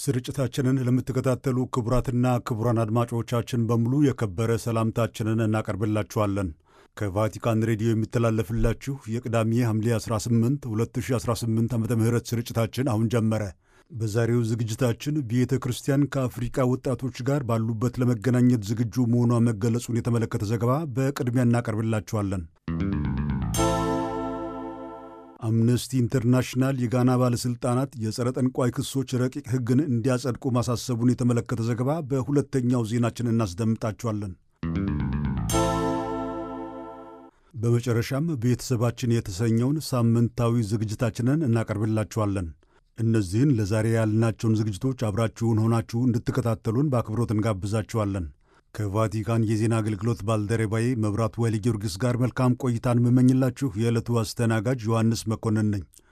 ስርጭታችንን ለምትከታተሉ ክቡራትና ክቡራን አድማጮቻችን በሙሉ የከበረ ሰላምታችንን እናቀርብላችኋለን። ከቫቲካን ሬዲዮ የሚተላለፍላችሁ የቅዳሜ ሐምሌ 18 2018 ዓ ም ስርጭታችን አሁን ጀመረ። በዛሬው ዝግጅታችን ቤተ ክርስቲያን ከአፍሪቃ ወጣቶች ጋር ባሉበት ለመገናኘት ዝግጁ መሆኗ መገለጹን የተመለከተ ዘገባ በቅድሚያ እናቀርብላችኋለን። አምነስቲ ኢንተርናሽናል የጋና ባለሥልጣናት የጸረ ጠንቋይ ክሶች ረቂቅ ሕግን እንዲያጸድቁ ማሳሰቡን የተመለከተ ዘገባ በሁለተኛው ዜናችን እናስደምጣችኋለን። በመጨረሻም ቤተሰባችን የተሰኘውን ሳምንታዊ ዝግጅታችንን እናቀርብላችኋለን። እነዚህን ለዛሬ ያልናቸውን ዝግጅቶች አብራችሁን ሆናችሁ እንድትከታተሉን በአክብሮት እንጋብዛችኋለን። ከቫቲካን የዜና አገልግሎት ባልደረባዬ መብራቱ ወይለ ጊዮርጊስ ጋር መልካም ቆይታን የምመኝላችሁ የዕለቱ አስተናጋጅ ዮሐንስ መኮንን ነኝ።